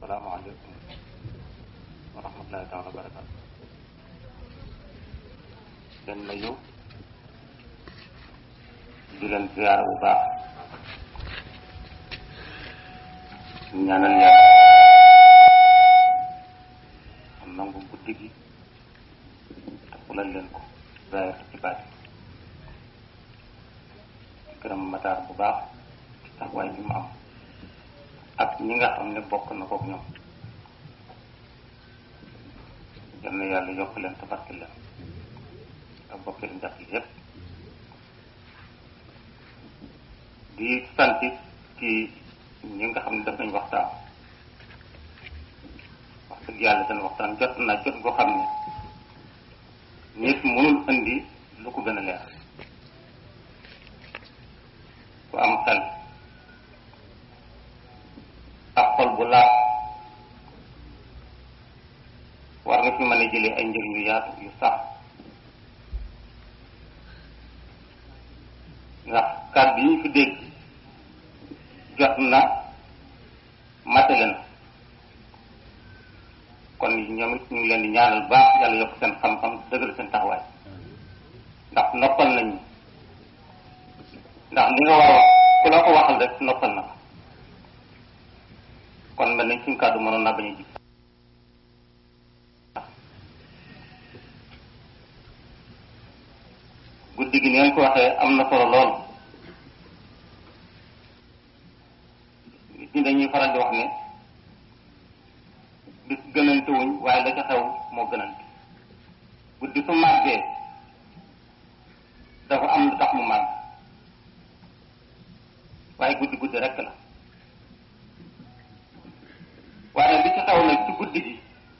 asalaamaaleykum wa rahmatullahi taala wa barakatu leen nuyu di leen ziyaara bu baax ñaanal yàlla am nangu guddi gi te fulal leen ko zaahir ci baati di gërëm mataar bu baax ci taxawaay bi mu am ak ñi nga xam ne bokk na kook ñoom yal na yàlla yokk leen te barke leen ak bokk leen jàpp yépp di sant ci ñi nga xam ne daf nañ waxtaan wax dëgg yàlla seen waxtaan jot na jot goo xam ne nit mënul indi lu ko gën a leer ku am xel ak xol bu laat war nga fi mën a jëlee ay njëriñ yu yaatu yu sax ndax kàddu yi ñu fi dégg jot na matale na kon ñoom it ñu ngi leen di ñaanal baax yàlla yokk seen xam-xam dëggal seen taxawaay ndax noppal nañu ndax li nga war a wax ku la ko waxal rek noppal na ko kon mel nañ suñ kàddu mënoon naa bañ a ji guddi gi ni ngeen ko waxee am na solo lool nit ñi dañuy faral di wax ne bis gënante wuñ waaye la ca xew moo gënante guddi su màggee dafa am lu tax mu màgg waaye guddi guddi rekk la waaye li ci xew nag ci guddi gi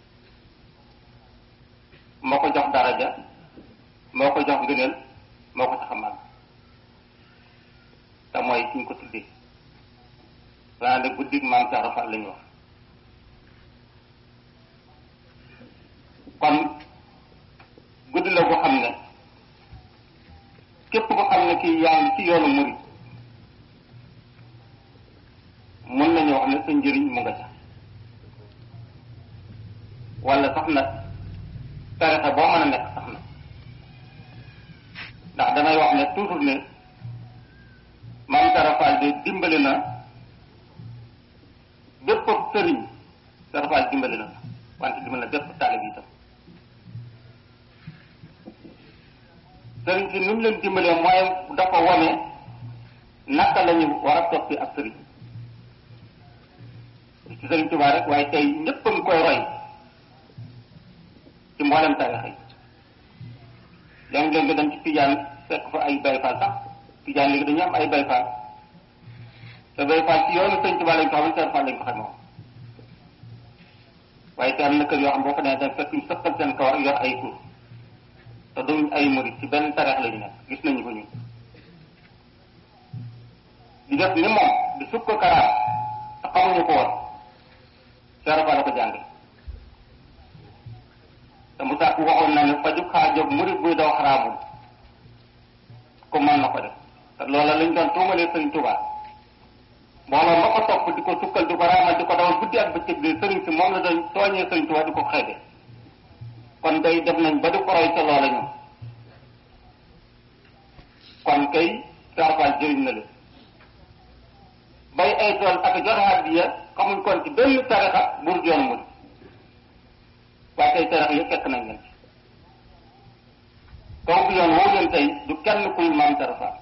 moo ko jox daraja moo ko jox ngëneel moo ko tax a màgg te mooy suñ ko tuddee xanaa ne guddi gi maam Cheikh Rafal la ñu wax kon guddi la boo xam ne képp ko xam ne kii yaa ngi ci yoonu murid mën nañu wax ne sa njëriñ mu nga ca wala sax na tarixa boo mën a nekk sax na ndax damay wax ne toujours ne maam Tarafal de dimbali na bépp sëriñ Tarafal dimbali na wante dimbali na bépp taalib yi itam sëriñ si ni mu leen dimbalee mooy dafa wane naka la ñu war a toppi ak sëriñ ci sëriñ Tuubaa rek waaye tey ñëpp a ngi koy roy ci mboolem tarixa yi léegi-léegi nga dem ci tijaan fekk fa ay bayfaal sax tijaan léegi dañu am ay bayfaal te bayfaal ci yoonu sëriñ Tuubaa lañ ko xam ne Tarafal lañ ko xamee woon waaye te am na kër yoo xam boo fa nee fekk ñu sëppal seen kawar yor ay kur te duñ ay murit ci benn tarix la ñu nekk gis nañu ko ñun di def ni moom di sukk ko karaam te xamuñu ko woon Tarafal la ko jànge te mu sàkk waxoon na ne faju xaajoog murit buy daw xaraamul ko mën na ko def te loola lañ doon tuumalee sëriñ Tuubaa mbooloo ma ko topp di ko sukkal di ko raamal di ko dawal guddi ak bëccëg bi sëriñ si moom la doon tooñee sëriñ Tuubaa di ko xeebe kon day def nañ ba di ko roy ca loola ñoom kon kay Tarafal jëriñ na leen bay ay tool ak joxe hadiya xamuñ kon ci benn tarixa bur joon mu waaye tey tarixa yëpp fekk nañ leen ci kaw bi yoon woo leen tey du kenn kuy maam Tarafal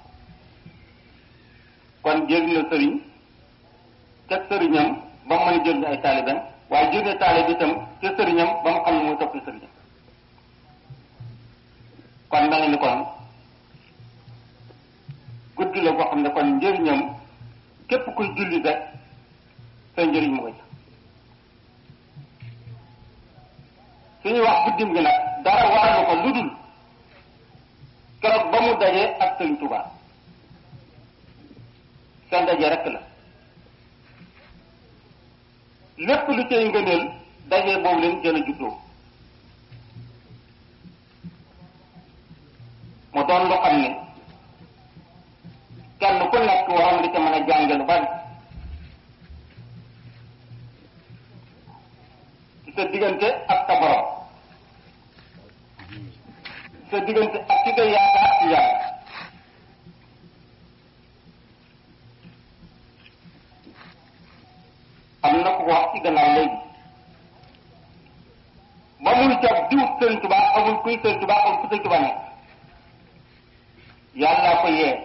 kon jëriñ na sëriñ ca sëriñam ba mu mën a jëriñ ay taalibeem waaye jëriñ taalib itam ca sëriñam ba mu xam ne mooy toppi sëriñam kon mel ni kon guddi la boo xam ne kon njëriñam képp kuy julli rek sa njëriñ mu koy suñuy wax guddim gi nag dara waralu ko lu dul keroog ba mu dajee ak sëriñ Tuubaa seen daje rek la lépp lu cay ngëneel daje boobu leen jën a juddoo mu doon lu xam ne kenn ku nekk waroon nga ca mën a jànge lu bari sa diggante ak sa borom sa diggante ak ci nga yaakaar ci yàlla am na ko wax ci gannaaw léegi ba muy jot diw Sëriñ Tuubaa amul kuy Sëriñ Tuubaa amul ku Sëriñ Tuubaa nekk yàlla ko yee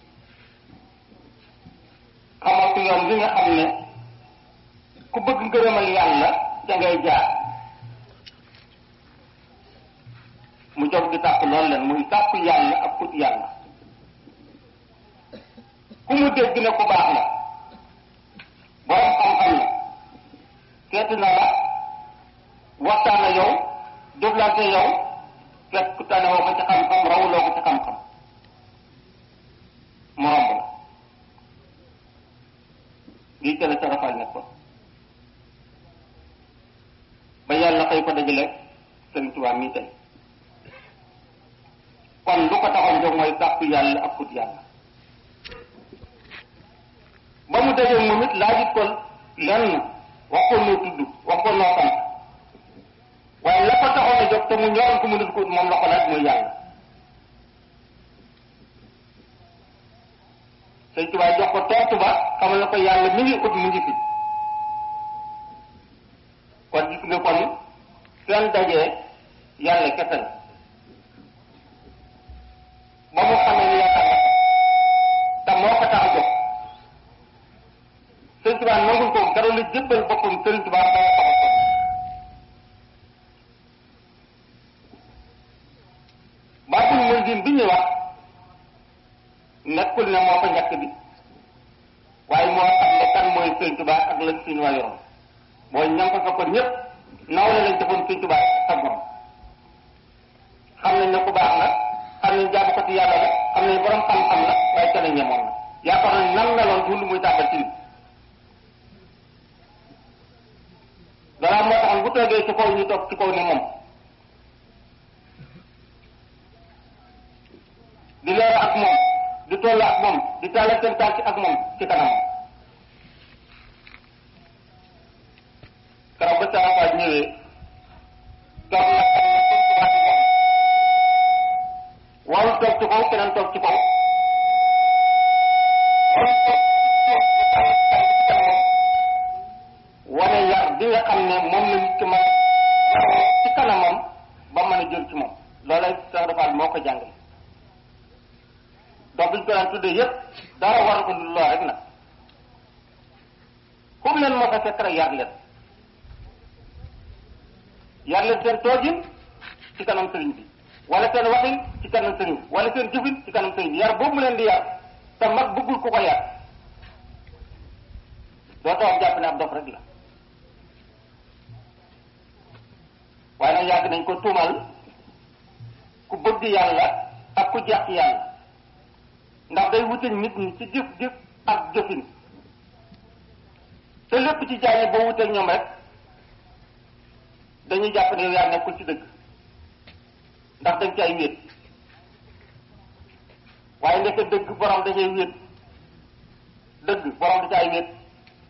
xamal ko yoon li nga xam ne ku bëgg ngërëmal yàlla ca ngay jaar mu jóg di tàpp loolu leen muy tàpp yàlla ak kut yàlla ku mu dégg ne ku baax la borom xam-xam la seeti na la waxtaan na yow jëflante yow fekk ku tane woo ko ci xam-xam rawuloo ko ci xam-xam mu romb la lii tele sa rafal nekk ko ba yàlla xëy ko dajale Sëriñ Tuubaa mii tey kon lu ko taxoon jóg mooy sàpp yàlla ak kut yàlla ba mu dajee moom it laajit ko lenn wax ko noo tudd wax ko noo sant waaye la ko taxoon a jóg te mu ñoroon ko mu dul ko moom la ko laaj mooy yàlla Sëñ Tuubaa jox ko tontu ba xamal na ko yàlla mi ngi ut mu ngi fi kon gis nga kon seen dajee yàlla kese la ba mu xamee ni yaakaar na te moo ko tax a jóg Sëñ Tuubaa nangul ko dara la jébbal boppam Sëriñ Tuubaa moo ko tax a jóg baatul muy din bi ñuy wax nekkul ne moo ko njëkk bi waaye moo xam ne kan mooy Sëñ Tuubaa ak lañ suñu waa yoroon mooy ñam ko ko ñëpp naw la lañ defoon Sëñ Tuubaa ak moom xam nañ ne ku baax la xam nañ jaamu ko ci yàlla la xam nañ borom xam-xam la waaye kenn ñemoon la yaakaar nañ nan meloon du lu muy tàbbal ci nit danaa moo taxoon bu toogee ci kaw ñu toog ci kaw ni moom di leer ak moom di toll ak moom di tàllal seen tànk ak moom ci kanam keroog ba saa faa ñëwee toog na warul toog ci kaw keneen toog ci kaw warul toog wane yar bi nga xam ne moom la nit ki mën ci kanamam ba mën a jël ci moom loolay sax dafa moo ko jàngale donc biñ ko daan tuddee yëpp dara war ko lool rek nag fu mu leen moo ko fekk rek yar leen yar leen seen toogin ci kanam sëriñ bi wala seen waxin ci kanam sëriñ bi wala seen jëfin ci kanam sëriñ bi yar boobu mu leen di yar te mag bëggul ku ko yar doo tax jàpp ne ab dof rek la waaye nag yàgg nañ ko tuumal ku bëgg yàlla ak ku jeex ci yàlla ndax day wute nit ñi ci jëf jëf ak jëfin te lépp ci jaay yi boo wuteeg ñoom rek dañuy jàpp ne yow yaa nekkul ci dëgg ndax dañ ci ay wéet waaye nekk dëgg borom dañuy wéet dëgg borom da ci ay wéet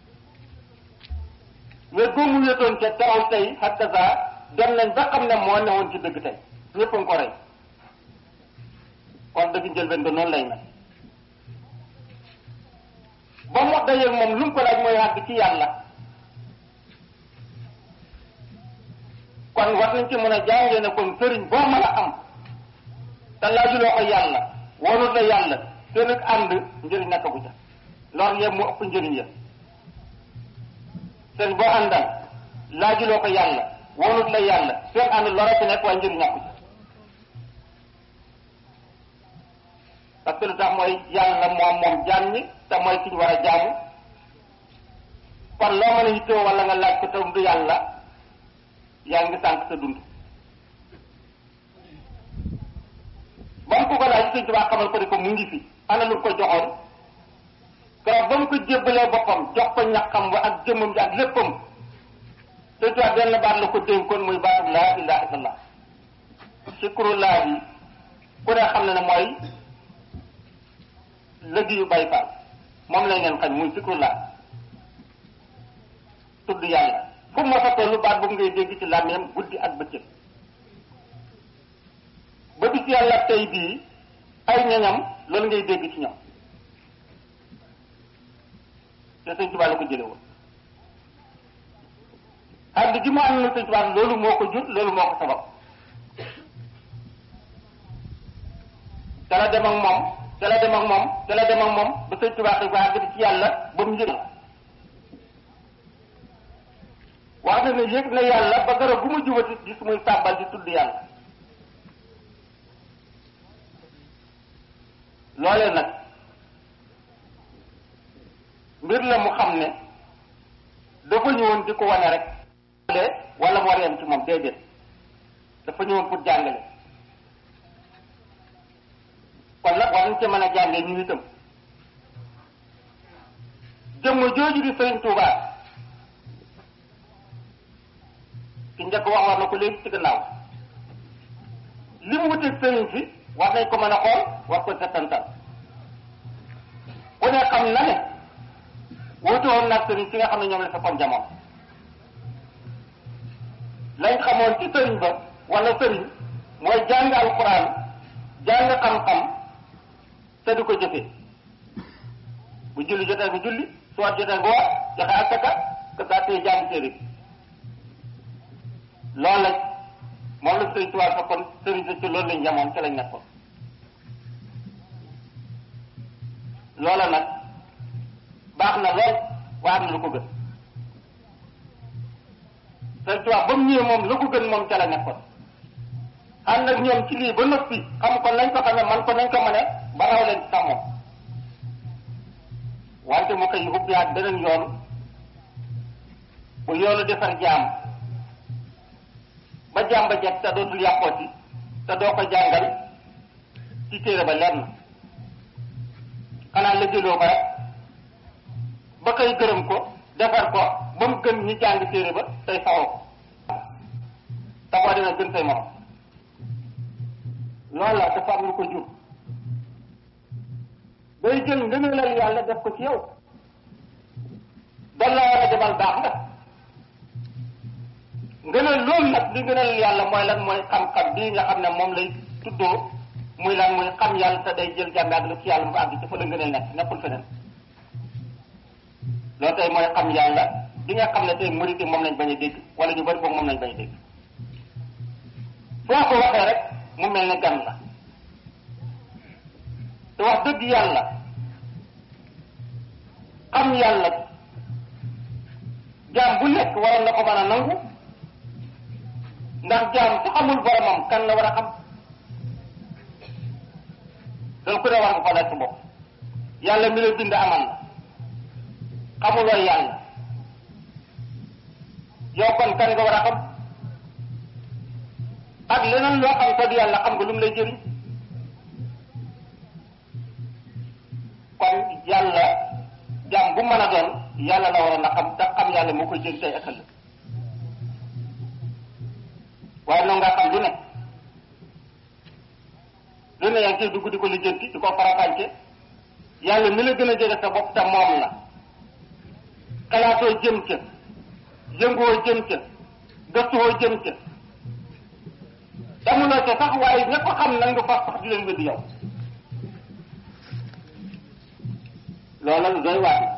wéet boo mu wéetoon ca taxaw tey hakaza dem nañ ba xam ne moo newoon ci dëgg tey ñëpp a ngi ko rey kon dëgg njëlbeen ba noonu lay mel ba mu dajeeg moom lu mu ko laaj mooy àgg ci yàlla kon war nañ ci mën a jàngee ne kon sëriñ boo mën a am te laajuloo ko yàlla wonut la yàlla seen ak ànd njëriñ nekkagu ca lor yëpp mu ëpp njëriñ ya sëriñ boo àndal laajuloo ko yàlla wonut la yàlla seen ànd lor a ci nekk waaye njëriñ nekku ca parce que lu tax mooy yàlla moom moom jaam ñi te mooy ki ñu war a jaamu kon loo mën a yittoo wala nga laaj ko te du yàlla yaa ngi sànq sa dund ba mu ko ko laaj Sëñ Tuubaa xamal ko ni ko mu ngi fi ana lu ko joxoon keroog ba mu ko jébbalee boppam jox ko ñaqam wa ak jëmmam ji ak léppam Sëñ Tuubaa benn baat la ko dénkoon muy baatu laa ilaaha illallah sikrullaa yi ku ne xam ne ne mooy lëgg yu bay faal moom lañ leen xañ muy sikrullaa tudd yàlla fu mu mos a tollu baat boobu ngay dégg ci làmmiñam guddi ak bëccëg ba bis yàlla tey bii ay ñañam loolu ngay dégg ci ñoom te sëñ Tuubaa la ko jële woon ànd gi mu ànd na sëñ Tuubaa loolu moo ko jur loolu moo ko sabab ca la dem ak moom ca la dem ak moom ca la dem ak moom ba sëñ Tuubaa xëy ko àgg ci yàlla ba mu yëg wax na ne yëg na yàlla ba garab bu mu jubati gis muy sàbbal di tudd yàlla loolee nag mbir la mu xam ne dafa ñëwoon di ko wane rek wala mu war yem ci moom déedéet dafa ñëwoon pour jàngale kon nag war nañ ci mën a jàngee ñu itam jëmm jooju di Sëriñ Tuubaa ki njëkk wax war na ko léegi ci gannaaw li mu wuteeg sëriñ si war nañ ko mën a xool war ko settantal ku ne xam na ne wuute woon nag sëriñ si nga xam ne ñoom la sa kon jamono lañ xamoon ci sëriñ ba wala sëriñ mooy jàng alquran jàng xam-xam te du ko jëfee bu julli jotee nga julli su wat jotee nga war joxe asaka que daa tey jàng téere bi loolu la moom la sëriñ Tuubaa fekkoon sëriñ sa ci loolu lañ jamoon ci lañ nekkoon loola nag baax na lool waaye am na lu ko gën sëriñ Tuubaa ba mu ñëwee moom lu ko gën moom ca la nekkoon ànd ak ñoom ci lii ba noppi xam ko nañ ko xamee man ko nañ ko mëne ba raw leen ci sax moom wante mu koy ubbiwaat beneen yoon bu yoonu defar jaam ba jaam ba jekk te dootul yàqooti te doo ko jàngal ci téere ba leer na xanaa la jëloo ko rek ba koy gërëm ko defar ko ba mu gën ñi jàng téere ba tey saxoo ko te boo dina gën say morom loolu la dafa am lu ko jur day jël ngëneelal yàlla def ko ci yow doon la war a demal baax nga ngëneel loolu nag li ngëneel yàlla mooy lan mooy xam-xam bii nga xam ne moom lay tuddoo muy lan muy xam yàlla te day jël jàmbi ak lu ci yàlla mu àgg ci fa la ngëneel nekk nekkul feneen loolu tey mooy xam yàlla bi nga xam ne tey murit moom lañ bañ a dégg wala ñu bari foog moom lañ bañ a dégg foo ko waxee rek mu mel ne gan la te wax dëgg yàlla xam yàlla jaam bu nekk waroon na ko mën a nangu ndax jaam su xamul boromam kan la war a xam loolu ku ne war nga ko laaj sa bopp yàlla mi la bind amal la xamuloo yàlla yow kon kan nga war a xam ak leneen loo xam te du yàlla xam nga lu mu lay jëriñ kon yàlla jaam bu mën a doon yàlla la waroon a xam te xam yàlla moo koy jëriñ tey ëkkal la waaye noonu nga xam lu ne lu ne yaa ngi ciy dugg di ko lijjanti di ko farafànce yàlla mi la gën a jege sa bopp te moom la xalaatoo jëm ca yëngoo jëm ca gëstuwoo jëm ca damuloo ca sax waaye ña ko xam nag nga fas sax di leen wéddi yow loola lu doy waat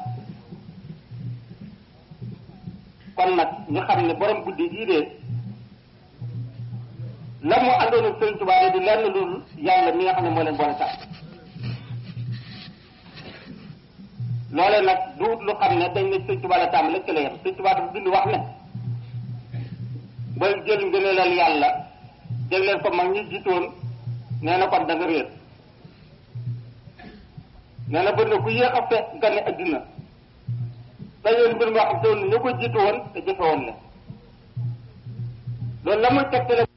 kon nag ñu xam ne borom guddi gii de la mu àndoon ak Sëriñ Tuubaa di lenn loolu yàlla mi nga xam ne moo leen boole sax loolee nag du lu xam ne dañ ne Sëriñ Tuubaa la tàmm lekk la yem Sëriñ Tuubaa dafa bind wax ne ba jël ngëneelal yàlla jagleel ko mag ñi jiitoon nee na kon da nga réer nee na bëri na ku yéex a fekk gane adduna te yoon mbir moo xam te woon ñu ko jiitu woon te jëfe woon la loolu la muy tegtale